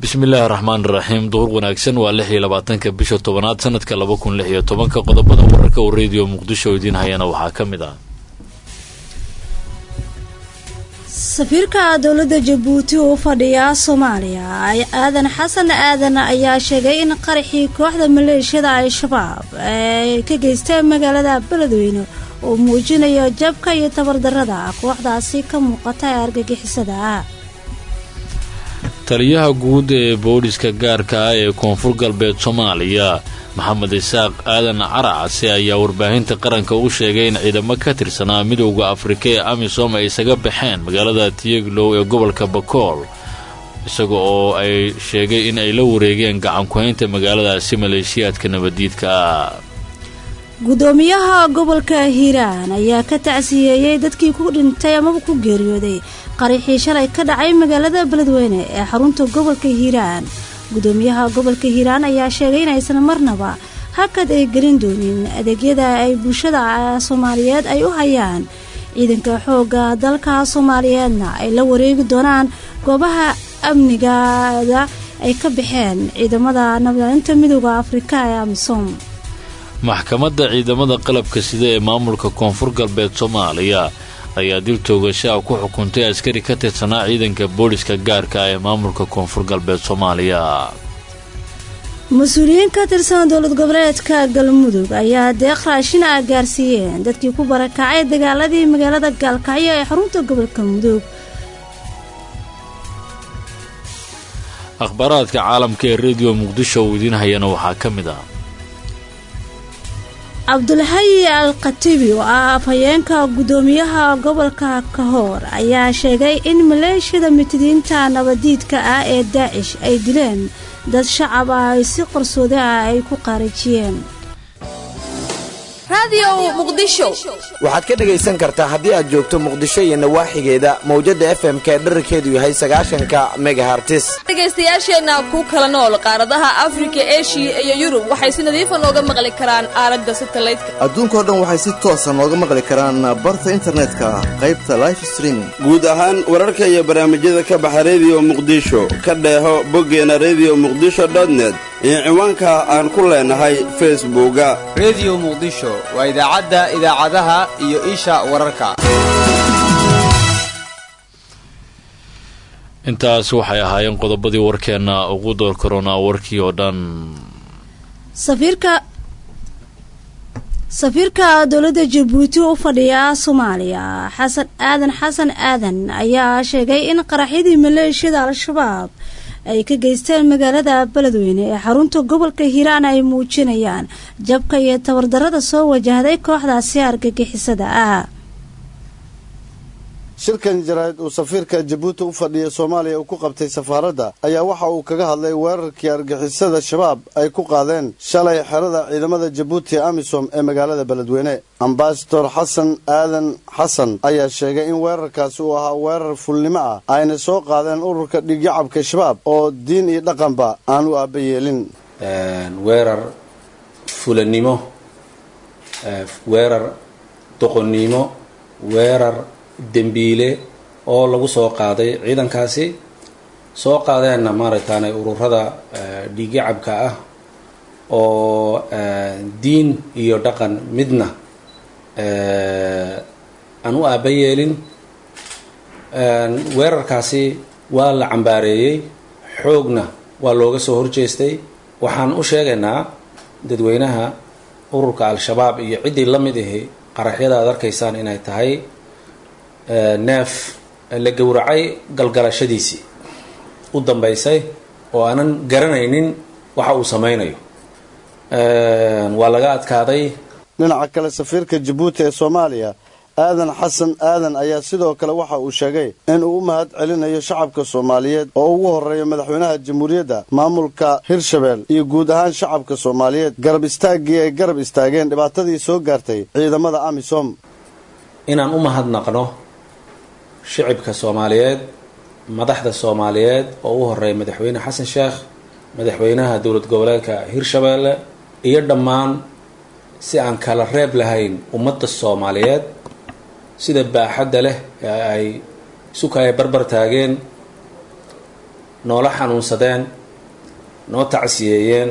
bismillaahi raxmaan raxiim duhur wanaagsan waa lix iyo labaatanka bisha tobanaad sanadka laba kun lix iyo tobanka qodobada wararka uu rediyo muqdisho idiin hayana waxaa ka mid ah safiirka dowladda jabuuti uu fadhiya soomaaliya aadan xasan aadan ayaa sheegay in qaraxii kooxda maleeshiyada al-shabaab ay ka geysteen magaalada beledweyne uu muujinayo jabka iyo tabardarada kooxdaasi ka muuqata ee argagixisada ah taliyaha guud ee booliska gaarka ah ee koonfur galbeed soomaaliya maxamed isaaq aadan caracase ayaa warbaahinta qaranka u sheegay in ciidamo ka tirsanaa midowda afrika ee amisom ay isaga baxeen magaalada tiyeglow ee gobolka bakool isaga oo ay sheegay in ay la wareegeen gacankuhaynta magaaladaasi maleeshiyaadka nabadiidka ah gudoomiyaha gobolka hiiraan ayaa ka tacsiyeeyey dadkii ku dhintay amaba ku geeriyooday qaraxii shalay ka dhacay magaalada beledweyne ee xarunta gobolka hiiraan gudoomiyaha gobolka hiiraan ayaa sheegay inaysan marnaba hakad ay gelin doonin adeegyada ay bulshada soomaaliyeed ay u hayaan ciidanka xoogga dalka soomaaliyeedna ay la wareegi doonaan goobaha amnigaada ay ka baxeen ciidamada nabadalinta midooda afrika ee amisom maxkamadda ciidamada qalabka sida ee maamulka koonfur galbeed soomaaliya ayaa dil toogashaa ku xukuntay askari ka tirsanaa ciidanka booliska gaarka ah ee maamulka koonfur galbeed soomaaliya mas-uuliyiin ka tirsan dowlad goboleedka galmudug ayaa deeq raashin ah gaarsiiyeen dadkii ku barakacay dagaaladii magaalada gaalkacyo ee xarunta gobolka mudug akhbaaraadka caalamka ee rediyo muqdisho uu idiin hayana waxaa ka mid ah cabdulxayi al khatibi oo ah afhayeenka guddoomiyaha gobolka kahoor ayaa sheegay in maleeshiyada mitidiinta nabadiidka ah ee daacish ay dileen dad shacab ah ay si qarsooda ah ay ku qaarijiyeen waxaad ka dhegaysan kartaa haddii aad joogto muqdisho iyo nawaaxigeeda mawjadda f m ka dherarkeedu yahay sagaashanka megahartis dhegaystayaasheenna ku kala nool qaaradaha afrika eshiya iyo yurub waxay si nadiifa nooga maqli karaan aalada satalaydka adduunkao dhan waxay si toosa nooga maqli karaan barta internetka qaybta life streaming guud ahaan wararka iyo barnaamijyada ka baxa rediyo muqdisho ka dheeho boggeena rediyo muqdisho dotnet iyo ciwaanka aan ku leenahay facebooka rediyo muqdisho waa idaacadda idaacadaha iyo isha wararka intaas waxay ahaayeen qodobadii warkeenna ugu door karoonaa warkii oo dhan safiirka safiirka dowladda jabuuti u fadhiya soomaaliya xasan aadan xasan aadan ayaa sheegay in qaraxyadii maleeshiyada al-shabaab ay ka geysteen magaalada beledweyne ee xarunta gobolka hiiraan ay muujinayaan jabka iyo tabardarada soo wajahday kooxdaasi argagixisada ah shirkan jaraa'id uu safiirka jabuuti u fadhiya soomaaliya uu ku qabtay safaaradda ayaa waxa uu kaga hadlay weerarkii argixisada shabaab ay ku qaadeen shalay xerada ciidamada jabuuti ee amisom ee magaalada beledweyne ambasador xasan aadan xasan ayaa sheegay in weerarkaasi uu ahaa weerar fulnimo ah ayna soo qaadeen ururka dhigyacabka shabaab oo diin iyo dhaqanba aan u aaba yeelin weerar fulanimo weerar doqonnimo weerar dembiile oo lagu soo qaaday ciidankaasi soo qaadeenna maaragtaane ururada dhiigyacabka ah oo diin iyo dhaqan midna aan u aaba yeelin weerarkaasi waa la cambaareeyey xoogna waa looga soo horjeestay waxaan u sheegaynaa dadweynaha ururka al-shabaab iyo ciddii la mid ahi qaraxyada aad arkaysaan inay tahay neef la gowracay galgalashadiisii u dambaysay oo aanan garanaynin waxa uu samaynayo waa laga adkaaday dhinaca kale safiirka jabuuti ee soomaaliya aadan xasan aadan ayaa sidoo kale waxa uu sheegay in uu u mahad celinayo shacabka soomaaliyeed oo ugu horreeya madaxweynaha jamhuuriyadda maamulka hirshabeel iyo guud ahaan shacabka soomaaliyeed garab istaaggii ay garab istaageen dhibaatadii soo gaartay ciidamada amisom inaan u mahadnaqno shicibka soomaaliyeed madaxda soomaaliyeed oo u horeeya madaxweyne xasan sheekh madaxweynaha dowlad goboleedka hirshabeelle iyo dhammaan si aan kala reeb lahayn ummadda soomaaliyeed sida baaxadda leh ee ay sukaya barbar taageen noola xanuunsadeen noo tacsiyeeyeen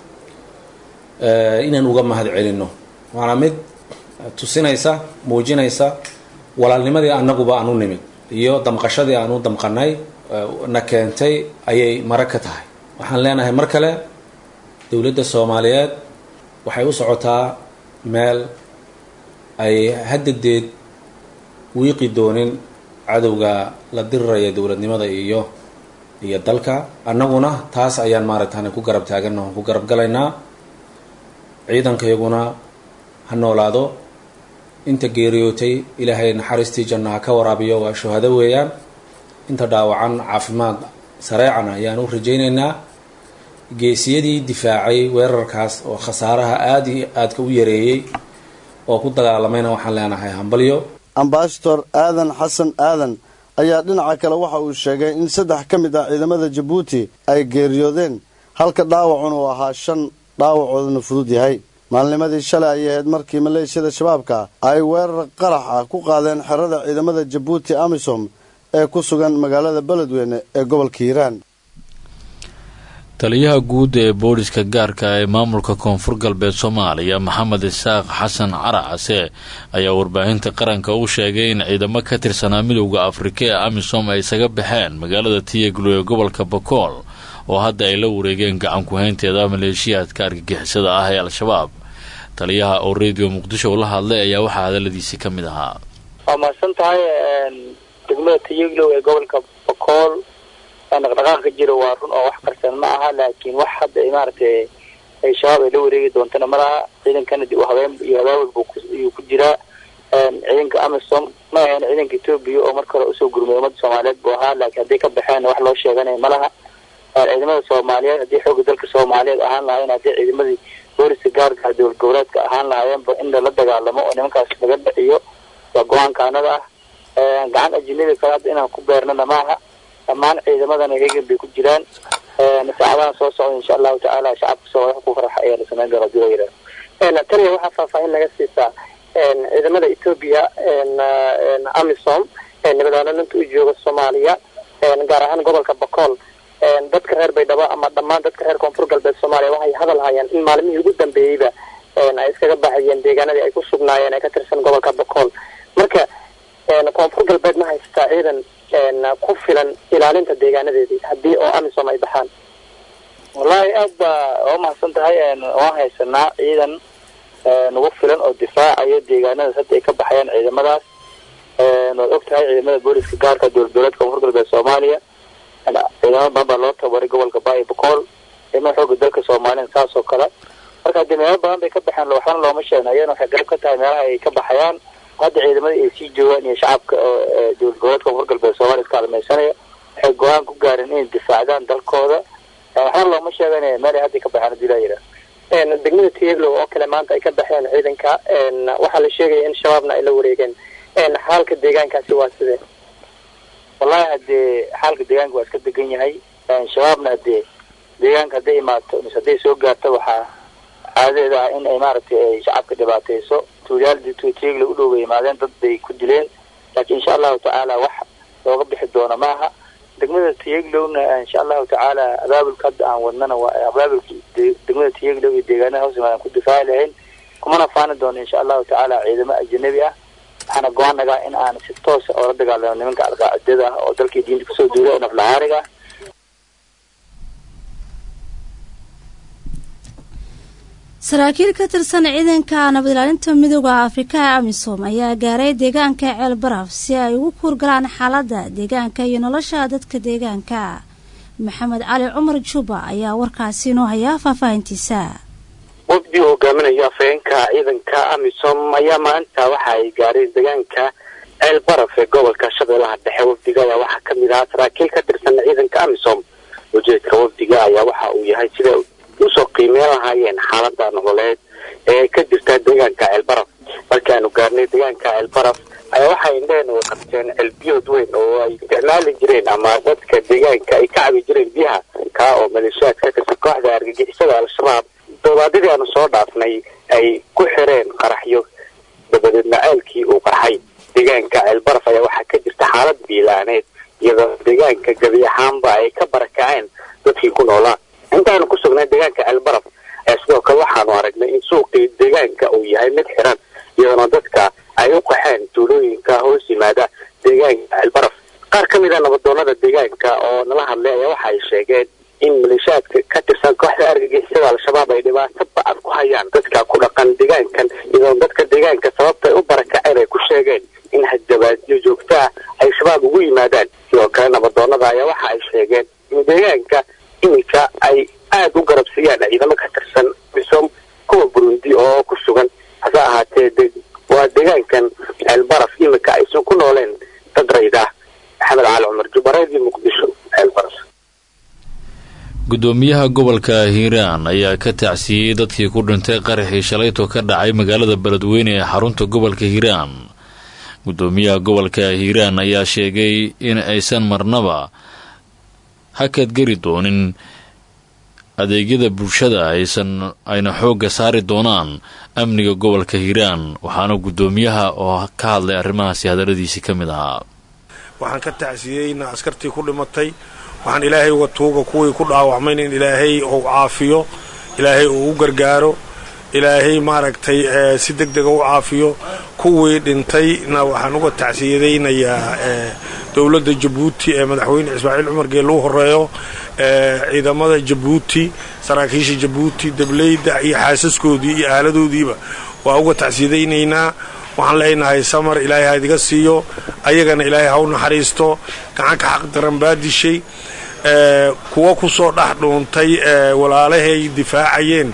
inaan uga mahad celinno waana mid tusinaysa muujinaysa walaalnimadii annaguba aan u nimid iyo damqashadii aan u damqanay na keentay ayay mara ka tahay waxaan leenahay mar kale dowladda soomaaliyeed waxay u socotaa meel ay haddadeed wiiqi doonin cadowga la diriraya dowladnimada iyo iyo dalka annaguna taas ayaan maaragtaan ku garab taagana ku garab galaynaa ciidankayaguna ha noolaado inta geeriyootay ilaahay naxariistii janno ha ka waraabiyo waa shuhado weeyaan inta dhaawacan caafimaad sareecana ayaan u rajaynaynaa geesiyadii difaacay weerarkaas oo khasaaraha aada iyo aadka u yareeyey oo ku dagaalamayna waxaan leenahay hambalyo ambasador aadan xasan aadan ayaa dhinaca kale waxa uu sheegay in saddex ka mid ah ciidamada jabuuti ay geeriyoodeen halka dhaawacun uu ahaa shan dhaawacooduna fudud yahay maalnimadii shalay ayay ahayd markii maleeshiyada shabaabka ay weerar qarax ah ku qaadeen xerada ciidamada jabuuti amisom ee ku sugan magaalada beledweyne ee gobolka hiiraan taliyaha guud ee booliska gaarka ee maamulka koonfur galbeed soomaaliya maxamed isaaq xasan caracase ayaa warbaahinta qaranka u sheegay in ciidamo ka tirsanaa midowda afrika ee amisom ay isaga baxeen magaalada tiyaglo ee gobolka bakool oo hadda ay la wareegeen gacan ku-haynteeda maleeshiyaadka argagixisada ah ee al-shabaab taliyaha oo radio muqdisho la hadlay ayaa waxaa hadaladiisi ka mid ahaa waa mahadsan tahay degmada tiyaglow ee gobolka bakool dhaqdhaqaaqa jira waa run oo wax qarsan ma aha laakiin wax hadda maaragtay ay shabaab ay la wareegi doontana ma laha ciidankana dib u habeen iyo habaawel buu ku jiraa ciidanka amisom ma ahayn ciidanka etoobiya oo marka hore usoo gurmay ummadda soomaaliyeed buu ahaa laakiin hadday ka baxeen wax loo sheeganaya ma laha ciidamada soomaaliyeed haddii xooga dalka soomaaliyeed ahaan lahayen haddii ciidamadii booliska gaarka dowlad goboleedka ahaan lahaayeenba in lala dagaalamo oo nimankaas laga dhiciyo waa go-aankaanada ah gacan ajinada kale hadda inaan ku beernana maaha dhammaan ciidamadana hegan bay ku jiraan saacadahan soo socda insha allahu tacaala shacabka soomaaliya ku faraxa ayaa la samayn doona hadii la yidhaha taniya waxaa faahfaahin laga siisaa ciidamada etoobiya amisom nabadaalinta u jooga soomaaliya gaar ahaan gobolka bakool dadka reer baydhabo ama dhammaan dadka reer koonfur galbeed soomaaliya waxay hadal hayaan in maalmihii ugu dambeeyeyba ay iskaga baxayeen deegaanadii ay ku sugnaayeen ee ka tirsan gobolka bakool marka koonfur galbeed ma haystaa ciidan ku filan ilaalinta deegaanadeedii haddii oo amisom ay baxaan wallaahi aad baa waa mahadsan tahay waan haysanaa ciidan nagu filan oo difaacayo deegaanadaas hadda ay ka baxayaan ciidamadaas waad og tahay ciidamada booliska gaarka dowlad goboleedka koonfur galbeed soomaaliya ciidamo badan baa loo tababaray gobolka baayo bakool ciidamada xooga dalka soomaaliya saas oo kale marka haddii meelo badan bay ka baxeen waxbana looma sheegna iyana waxay garab ka tahay meelaha ay ka baxayaan hadda ciidamada ay sii joogaan iyo shacabka dowlad goboleedka koonfur galbeed soomaaliya iska halmaysanaya waxay go-aan ku gaareen inay difaacdaan dalkooda waxbana looma sheeganaya meel ay hadda ka baxeen hadii laa yidhaha degmada tiyaglow oo kale maanta ay ka baxeen ciidanka waxaa la sheegaya in shabaabna ay la wareegeen xaalka deegaankaasi waa sidee wallahi haddee xaalka deegaanka waa iska degan yahay shabaabna hadee deegaanka hadday imaato mise hadday soo gaarto waxaa caadadeeda ah in ay maaragtay ay shacabka dhibaatayso tuulyaal tiyagla u dhow bay imaadeen dad bay ku dileen laakiin insha allahu tacaala wax looga bixi doono maaha degmada tiyaglowna insha allahu tacaala abaabulka hadda aan wadnana waa abaabulka degmada tiyaglow iyo deegaanada hoos imaadan ku difaaci lahayn kumana faani doono insha allahu tacaala ciidamo ajanabi ah waxaana go-aan nagaa in aan si toosa oola dagaalamo nimanka alqaacidada ah oo dalkii diinta kusoo duulay oo naflahaariga ah saraakiil ka tirsan ciidanka nabad ilaalinta midooda afrika ee amisom ayaa gaaray deegaanka ceel baraf si ay ugu kuurgalaan xaaladda deegaanka iyo nolosha dadka deegaanka maxamed cali cumar juba ayaa warkaasi inoo hayaa faahfaahintiisa wafdi uu hogaaminayo afhayeenka ciidanka amisom ayaa maanta waxa ay gaareen deegaanka ceel baraf ee gobolka shabeellaha dhexe wafdiga ayaa waxaa ka mid ahaa saraakiil ka tirsan ciidanka amisom ujeedka wafdiga ayaa waxa uu yahay sida usoo qiimeyn lahaayeen xaalada nololeed ee ka jirta deegaanka ceelbaraf markaanu gaarnay deegaanka ceelbaraf ayaa waxay indheheen u qabteen ceelbiyood weyn oo ay isticmaali jireen ama dadka deegaanka ay ka cabi jireen biyaha kaa oo maleeshiyaad ka tirsan kooxda argagixisada al-shabaab doobaadidii aanu soo dhaafnay ay ku xireen qaraxyo dabadeedna ceelkii uu qarxay deegaanka ceelbaraf ayaa waxaa ka jirta xaalad biilaaneed iyadoo deegaanka gebi ahaanba ay ka barakaceen noolaa intaanu ku sugnay deegaanka ceelbaraf ayaa sidoo kale waxaanu aragnay in suuqii deegaanka uu yahay mid xiran iyadoona dadka ay u qaxeen tuulooyinka hoos yimaada deegaanka ceelbaraf qaar ka mid a nabadoonada deegaanka oo nala hadlay ayaa waxa ay sheegeen in maleeshiyaadka ka tirsan kooxda argagixisada al-shabaab ay dhibaato ba-an ku hayaan dadka ku dhaqan deegaankan iyadoona dadka deegaanka sababta ay u barakaceen ay ku sheegeen in hadabaadyo joogto ah ay shabaab ugu yimaadaan sidoo kale nabadoonada ayaa waxa ay sheegeen in deegaanka iminka ay aada u garabsiiyaan ciidamo ka tirsan misom kuwa burundi oo ku sugan hase ahaatee waa deegaankan ceelbaraf iminka aysan ku nooleen dad rayd ah maxamed cali cumar jubareedii muqdisho ceelbaraf gudoomiyaha gobolka hiiraan ayaa ka tacsiiyey dadkii ku dhintay qaraxii shalayto ka dhacay magaalada beledweyne ee xarunta gobolka hiiraan gudoomiyaha gobolka hiiraan ayaa sheegay in aysan marnaba hakad geli doonin adeegyada bulshada aysan ayna xoogga saari doonaan amniga gobolka hiiraan waxaana gudoomiyaha oo ka hadlay arrimahaasi hadaladiisii ka mid ahaa waxaan ka tacsiyeynaa askartii ku dhimatay waxaan ilaahay uga tuuga kuwii ku dhaawacmayna in ilaahay uu caafiyo ilaahay uu u gargaaro ilaahay maaragtay si deg dega u caafiyo kuwii dhintayna waxaan uga tacsiyadaynayaa dowladda jabuuti ee madaxweyne ismaaciil cumar geelle u horeeyo ciidamada jabuuti saraakiisha jabuuti dableyda iyo xaasaskoodii iyo aaladoodiiba waa uga tacsiyadaynaynaa waxaan leenahay samar ilaahay ha idiga siiyo ayagana ilaahay ha u naxariisto gacanka xaq daran baa dishay kuwa ku soo dhex dhuuntay walaalahay difaacayeen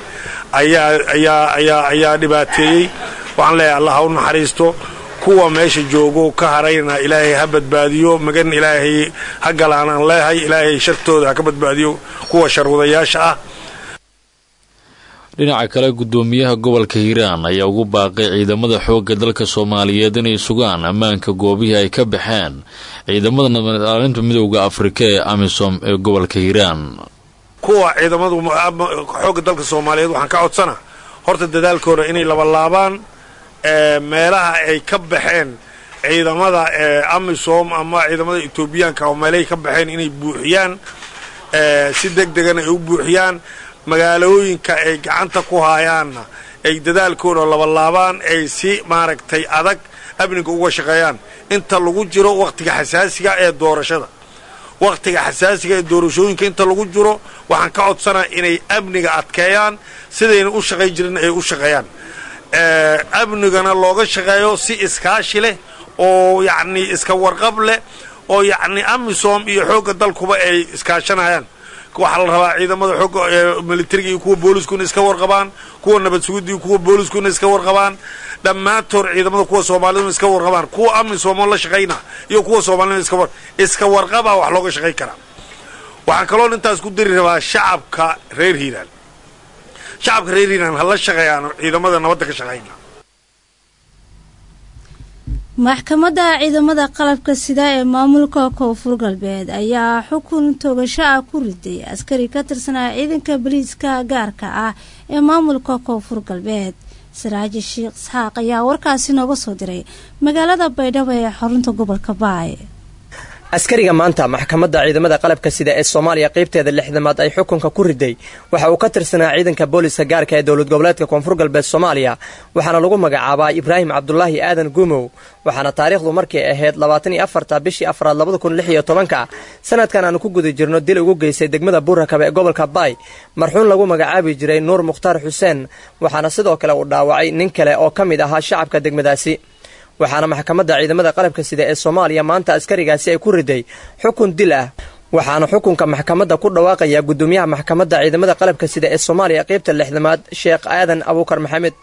ayaa dhibaateeyey waxaan leeyahay allah ha u naxariisto kuwa meesha joogo ka harayna ilaahay ha badbaadiyo magan ilaahay ha galaanaan leehay ilaahay shartooda ha ka badbaadiyo kuwa sharwadayaasha ah dhinaca kale gudoomiyaha gobolka hiiraan ayaa ugu baaqay ciidamada xoogga dalka soomaaliyeed inay sugaan ammaanka goobihii ay ka baxeen ciidamada nabadaalinta midowda afrika ee amisom ee gobolka hiiraan kuwa ciidamadu xoogga dalka soomaaliyeed waxaan ka codsana horta dadaalkooda inay labalaabaan meelaha ay ka baxeen ciidamada amisom ama ciidamada etoobiyaanka oo meelahay ka baxeen inay buuxiyaan si deg degan ay u buuxiyaan magaalooyinka ay gacanta ku haayaanna ay dadaalkooda labalaabaan ay si maaragtay adag amniga uga shaqeeyaan inta lagu jiro wakhtiga xasaasiga ee doorashada wakhtiga xasaasiga ee doorashooyinka inta lagu jiro waxaan ka codsanaa inay amniga adkeeyaan sidayna u shaqay jirin ay u shaqeeyaan amnigana looga shaqeeyo si iskaashi leh oo yacnii iska warqab leh oo yacnii amisom iyo xoogga dalkuba ay iskaashanayaan waxaa la rabaa ciidamada xooga militariga iyo kuwa booliskuna iska warqabaan kuwa nabad sugidda iyo kuwa booliskuna iska warqabaan dhammaantood ciidamada kuwa soomaaliduna iska warqabaan kuwa amisomoo la shaqayna iyo kuwa soomaalida iska iska warqabaa wax looga shaqayn karaa waxaan kaloo intaas ku dari rabaa shacabka reer hiiraan shacabka reer hiiraan ha la shaqeeyaan ciidamada nabadda ka shaqayna maxkamadda ciidamada qalabka sida ee maamulka koonfur galbeed ayaa xukun toogasho ah ku riday askari ka tirsanaa ciidanka boliiska gaarka ah ee maamulka koonfur galbeed saraaji sheekh isxaaq ayaa warkaasi nooga soo diray magaalada baydhabo ee xarunta gobolka baay askariga maanta maxkamadda ciidamada qalabka sida ee soomaaliya qaybteeda lixdamaad ay xukunka ku riday waxa uu ka tirsanaa ciidanka booliska gaarka ee dowlad goboleedka koonfur galbeed soomaaliya waxaana lagu magacaabaa ibraahim cabdulaahi aadan guumow waxaana taariikhdu markay ahayd labaatan iyo afarta bishii afraad labada kun lix iyo tobanka sanadkan aanu ku guda jirno dil ugu geystay degmada buurakabe ee gobolka baay marxuun lagu magacaabi jiray nuur mukhtaar xuseen waxaana sidoo kale uu dhaawacay nin kale oo ka mid ahaa shacabka degmadaasi waxaana maxkamadda ciidamada qalabka sida ee soomaaliya maanta askarigaasi ay ku riday xukun dil ah waxaana xukunka maxkamadda ku dhawaaqaya gudoomiyaha maxkamadda ciidamada qalabka sida ee soomaaliya qaybta lixdamaad sheekh aadan abuukar maxamed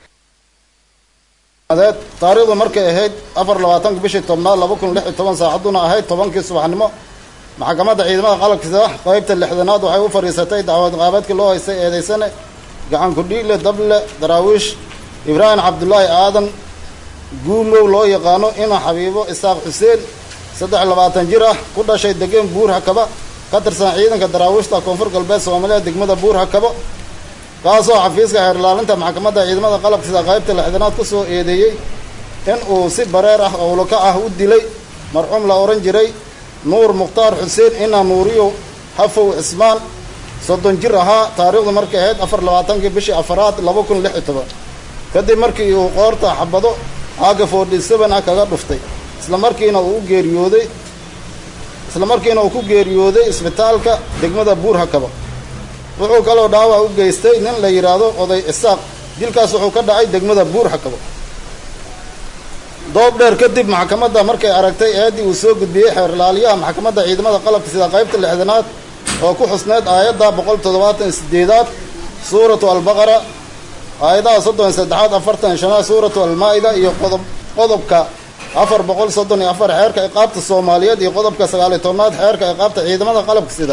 taariikhdu markay ahayd afar labaatanka bishii tobnaad laba kun lix iyo toban saacadduna ahayd tobankii subaxnimo maxkamadda ciidamada qalabka sida qaybta lixdanaad waxay u fadhiisatay dacwad qaabeedkii loo haystay eedaysane gacan kudhiile dable daraawiish ibraahim cabdulaahi aadan guumow loo yaqaano ina xabiibo isaaq xuseen saddex labaatan jir ah ku dhashay degeen buur hakaba ka tirsan ciidanka daraawiishta koonfur galbeed soomaaliya degmada buur hakabo kaasoo xafiiska xeerlaalinta maxkamadda ciidamada qalabka sida qaybta lixdanaad ku soo eedeeyey in uu si bareer ah owlaka ah u dilay marxuum la odhan jiray nuur mukhtaar xuseen ina nuuriyo hafow cismaan soddon jir ahaa taariikhdu markay ahayd afar labaatankii bishii afaraad laba kun lix iyo toban kadib markii uu qoorta xabado aaga forty seven ah kaga dhuftay isla markiina uu u geeriyooday isla markiina uu ku geeriyooday isbitaalka degmada buur hakaba wuxuu kaloo dhaawac u geystay nin la yidhaahdo oday isaaq dilkaas wuxuu ka dhacay degmada buur hakaba doob dheer kadib maxkamadda markay aragtay eeddii uu soo gudbiyey xeerlaaliyaha maxkamadda ciidamada qalabka sida qaybta lixdanaad oo ku xusneyd aayadda boqol toddobaatan sideedaad suuratu albaqara aayadaha soddon saddexaad afartan shanaad suuratu almaa-ida iyo qodob qodobka afar boqol soddon iyo afar xeerka iqaabta soomaaliyeed iyo qodobka sagaaliyo tobnaad xeerka iqaabta ciidamada qalabka sida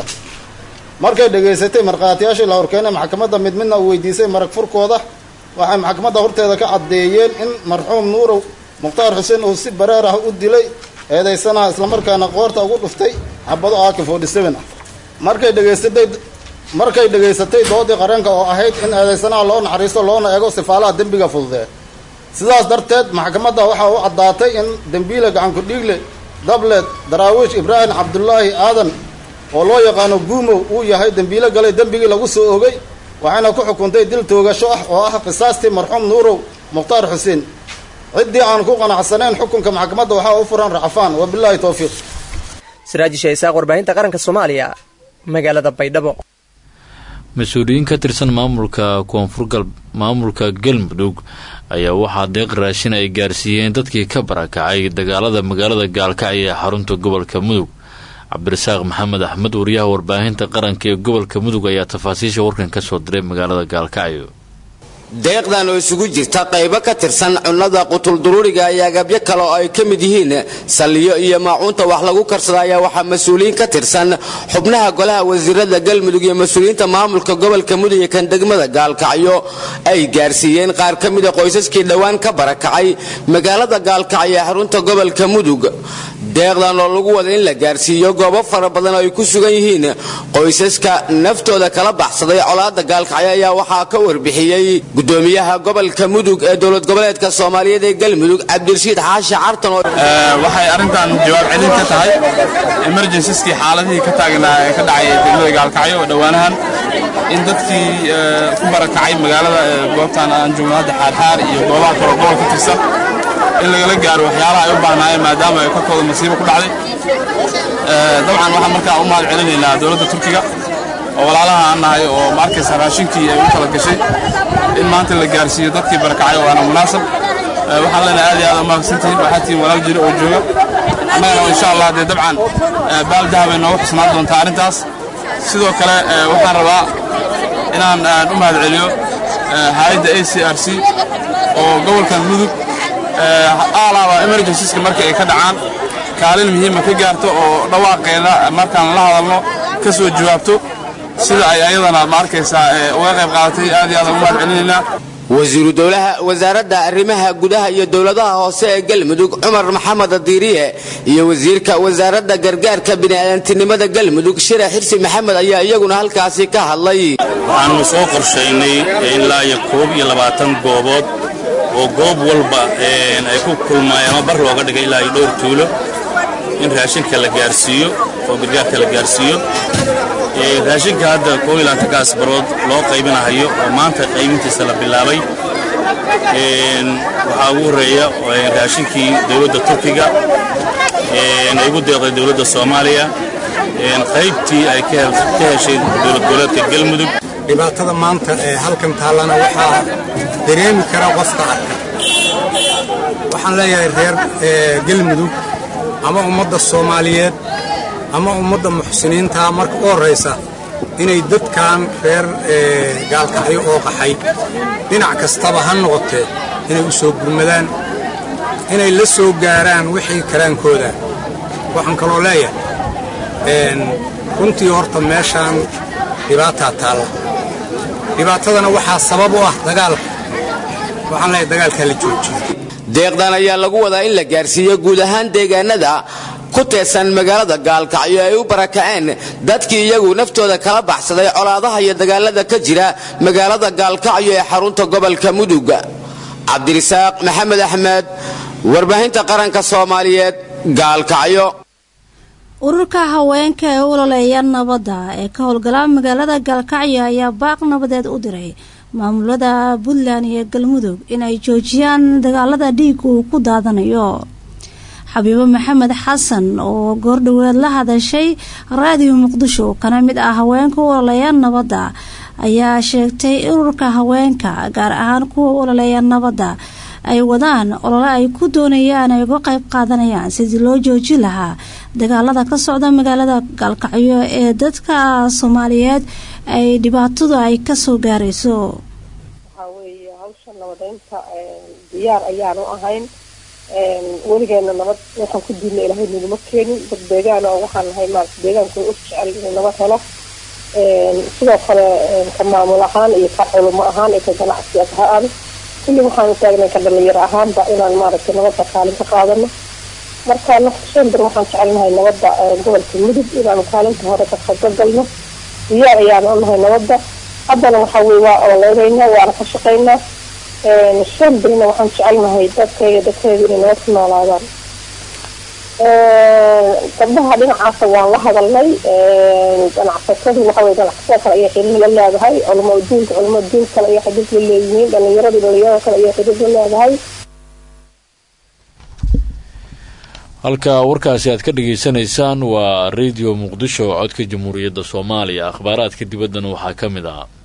markay dhegaysatay markhaatiyaashii la horkeenay maxkamadda mid midna uu weydiisay marag furkooda waxay maxkamadda horteeda ka caddeeyeen in marxuum nuurow mukhtaar xuseen uu si bareer ah u dilay eedaysanaha islamarkaana qoorta ugu dhuftay xabado aaki forty seven ah markay dhegaysatay markay dhegaysatay doodii qaranka oo ahayd in eedaysanaha loo naxariisto loona eego sifaalaha dembiga fududee sidaas darteed maxkamadda waxaa u caddaatay in dembiile gacanku dhiigle dablet daraawiish ibraahim cabdulaahi aadan oo loo yaqaano guumow uu yahay dembiile galay dembigii lagu soo ogay waxayna ku xukuntay dil toogasho ah oo ah qisaastii marxuum nuurow mukhtaar xuseen ciddii aan ku qanacsanayn xukunka maxkamadda waxaa u furan racfaan wabilaahi towfiiq siraajisha isaaq warbaahinta qaranka soomaaliya magaalada baydhabo mas-uuliyiin ka tirsan maamulka koonfur gal maamulka galmudug ayaa waxaa deeq raashin ay gaarsiiyeen dadkii ka barakacay dagaalada magaalada gaalkacyo ee xarunta gobolka mudug cabdirasaaq maxamed axmed wariyaha warbaahinta qaranka ee gobolka mudug ayaa tafaasiisha warkan ka soo diray magaalada gaalkacyo deeqdan oo isugu jirta qaybo ka tirsan cunnada qutulduruuriga iyo agabyo kale oo ay ka mid yihiin salliyo iyo maacuunta wax lagu karsada ayaa waxaa mas-uuliyiin ka tirsan xubnaha golaha wasiirada galmudug iyo mas-uuliyiinta maamulka gobolka mudug iyo kan degmada gaalkacyo ay gaarsiiyeen qaar ka mida qoysaskii dhowaan ka barakacay magaalada gaalkacyo ee xarunta gobolka mudug deeqdan oo lagu wada in la gaarsiiyo goobo fara badan oo ay ku sugan yihiin qoysaska naftooda kala baxsaday colaada gaalkacyo ayaa waxaa ka warbixiyey gudoomiyaha gobolka mudug ee dowlad goboleedka soomaaliyeed ee galmudug cabdirashiid xaashi cartan waxay arrintan jawaab celin ka tahay emergensiskii xaaladihii ka taagnaa ee ka dhacay degmada gaalkacyo oo dhowaanahan in dadkii ku barakacay magaalada goobtan aan joogno hadda xaarxaar iyo goobaha kaloo gobol ka tirsan in lagala gaaro waxyaalaha ay u baahnaayeen maadaama ay korkooda masiibo ku dhacday dabcan waxaan markaa u mahad celinaynaa dowladda turkiga oo walaalaha aan nahay oo ma arkaysa raashinkii ay u kala gashay in maanta la gaarsiiyo dadkii barakacay waana munaasab waxaan leenahay aad iyo aad umahadsantihiin waxaa tihiin walaal jiro oo jooga annagana insha allah dee dabcan baal dahabay noogu xusnaan doontaa arrintaas sidoo kale waxaan rabaa inaan u mahad celiyo hay-adda a c r c oo gobolkan mudug aalaaba emergensiska markii ay ka dhacaan kaalin muhiima ka gaarto oo dhawaaqeeda markaan la hadalno ka soo jawaabto sida ay ayadana ma arkaysaa uga qayb qaadatay aad iyo aad ugu mahad celinaynaa wasiiru dowlaha wasaaradda arrimaha gudaha iyo dowladaha hoose ee galmudug cumar maxamed diiriye iyo wasiirka wasaaradda gargaarka bini'aadantinimada galmudug shira xirsi maxamed ayaa iyaguna halkaasi ka hadlay waxaanu soo qorshaynay ilaa iyo koob iyo labaatan goobood oo goob walba ay ku kulmaayeen ama bar looga dhigay ilaa iyo dhowr tuulo in raashinka la gaarsiiyo oo gargaarka la gaarsiiyo raashinka hadda koob iyo labaatankaas barood loo qaybinahayo oo maanta qaybintiisa la bilaabay waxaa ugu horreeya raashinkii dowladda turkiga ay ugu deeqday dowladda soomaaliya qaybtii ay ka heshay dowlad goboleedka galmudug dhibaatada maanta ee halkan taallana waxaa dareemi kara qofka arka waxaan leeyahay reer galmudug ama ummadda soomaaliyeed ama ummadda muxsiniinta marka u horraysa inay dadkan reer gaalkacyo oo qaxay dhinac kastaba ha noqotee inay u soo gurmadaan inay la soo gaaraan wixii karaankooda waxaan kaloo leeyahay runtii horta meeshaan dhibaataa taalla dhibaatadana waxaa sabab u ah dagaalka waxaan leeyahay dagaalkaa la joojiyo deeqdan ayaa lagu wadaa in la gaarsiiyo guud ahaan deegaanada ku teedsan magaalada gaalkacyo ay u barakaceen dadkii iyagu naftooda kala baxsaday colaadaha iyo dagaalada ka jira magaalada gaalkacyo ee xarunta gobolka mudug cabdirisaaq maxamed axmed warbaahinta qaranka soomaaliyeed gaalkacyo ururka haweenka ee u ololeeya nabadda ee ka howlgala magaalada gaalkacyo ayaa baaq nabadeed u diray maamulada puntland iyo galmudug inay joojiyaan dagaalada dhiig uu ku daadanayo xabiibo maxamed xasan oo goordhoweed la hadashay raadiyo muqdisho kana mid ah haweenka u ololeeya nabadda ayaa sheegtay ururka haweenka gaar ahaan kuwa u ololeeya nabadda ay wadaan olole ay ku doonayaan ay uga qayb qaadanayaan sidii loo joojin lahaa dagaalada ka socda magaalada gaalkacyo ee dadka soomaaliyeed ay dhibaatadu ay kasoo gaarayso waxaa weeye hawsha nabadeynta diyaar ayaanu ahayn weligeena nabad waxaan ku diidna ilaahay naguma keenin dad deegaan oo waxaan nahay maarata deegaanku u jecel inuu nabad helo sidoo kale ka maamul ahaan iyo ka culimo ahaan iyo ka ganacsi ahaan kulli waxaanu taagnay ka dhalinyaro ahaanba inaan maaragtay nabadda kaalin ka qaadano marka nafshanbar waxaan jecelnahay nabadda gobolka mudug inaanu kaalinta hore ka qaybgalno diyaar ayaanu unahay nabadda haddana waxa weye waa ololeynayna waana ka shaqaynaa shan birina waxaan jecelnahay dadkayga dadkeeda inay nabad ku noolaadaan gabdhaha dhinacaasa waan la hadalnay ganacsatadu waxawey ganacsatada kale ayay xiriir la leedahay culamo diinka culamo diin kale ayay xiriir la leeyihiin dhalinyarada dhalinyarada kale ayay xiriir la leedahay halka warkaasi aad ka dhageysanaysaan waa radio muqdisho codka jamhuuriyadda soomaaliya akhbaaraadka dibaddana waxaa ka mid ah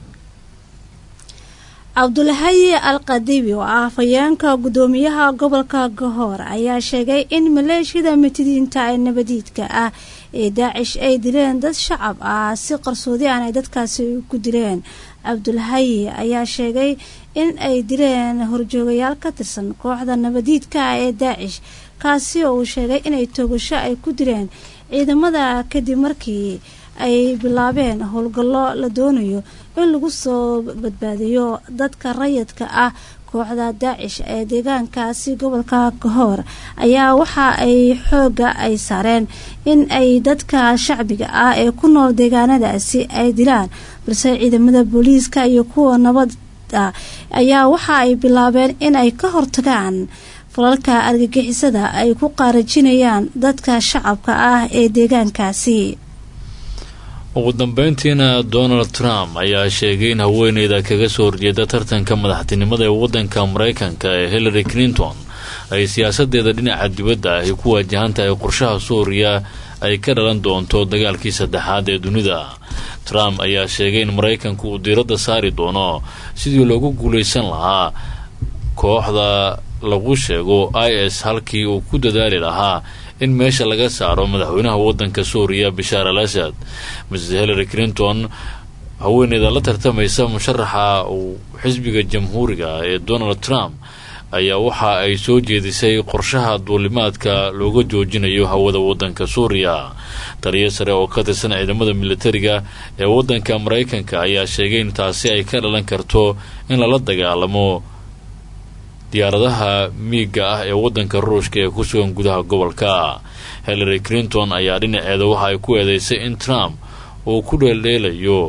cabdulhayi al qadibi oo ah afhayeenka guddoomiyaha gobolka gahoor ayaa sheegay in maleeshiyada mitidiinta ee nabadiidka ah ee daacish ay dileen dad shacab ah si qarsoodi aan ay dadkaasi ku dileen cabdulhayi ayaa sheegay in ay dileen horjoogayaal ka tirsan kooxda nabadiidka ah ee daacish kaasi oo uu sheegay inay toogasho ay ku dileen ciidamada kadib markii ay bilaabeen howlgallo la doonayo in lagu soo badbaadiyo dadka rayidka ah kooxda daacish ee deegaankaasi gobolka kahoor ayaa waxa ay xooga ay saareen in ay dadka shacbiga ah ee ku nool deegaanadaasi ay dilaan balse ciidamada booliiska iyo kuwa nabadda ayaa waxa ay bilaabeen in ay ka hortagaan falalka argagixisada ay ku qaarajinayaan dadka shacabka ah ee deegaankaasi ugu dambeyntiina donald trump ayaa sheegay in haweeneyda kaga soo horjeeda tartanka madaxtinimada ee waddanka maraykanka ee hillary clinton ay siyaasadeeda dhinaca dibadda ahy ku waajahan tahay qorshaha suuriya ay ka dhalan doonto dagaalkii saddexaad ee dunida trump ayaa sheegay in maraykanku uu diiradda saari doono sidii loogu guulaysan lahaa kooxda lagu sheego i s halkii uu ku dadaali lahaa in meesha laga saaro madaxweynaha waddanka suuriya bashaar al asad mrs hillary clinton haweeneyda la tartamaysa musharaxa uu xisbiga jamhuuriga ee donald trump ayaa waxa ay soo jeedisay qorshaha duulimaadka looga joojinayo hawada waddanka suuriya taliyo sare oo ka tirsan ciidamada militariga ee waddanka maraykanka ayaa sheegay in taasi ay ka dhalan karto in lala dagaalamo diyaaradaha miiga ah ee waddanka ruushka ee ku sugan gudaha gobolka hillary clinton ayaa dhinaceeda waxa ay ku eedeysay in trump uu ku dheeldheelayo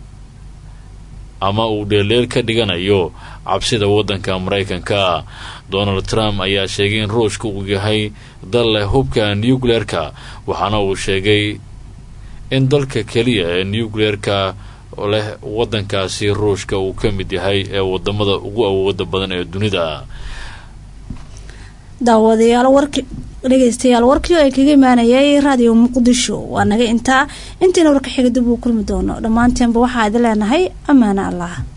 ama uu dheeldheel ka dhiganayo cabsida waddanka maraykanka donald trump ayaa sheegay in ruushka uu yahay dal leh hubka nucleerka waxaana uu sheegay in dalka keliya ee nucleerka leh waddankaasi ruushka uu ka mid yahay ee wadamada ugu awooda badan ee dunida daawadayaal warki dhegeystayaal warkii oo ay kaga imaanayay raadiyo muqdisho waa naga intaa intiina warka xiga dib uu kulmi doono dhammaanteenba waxaa idin leenahay ammaano allah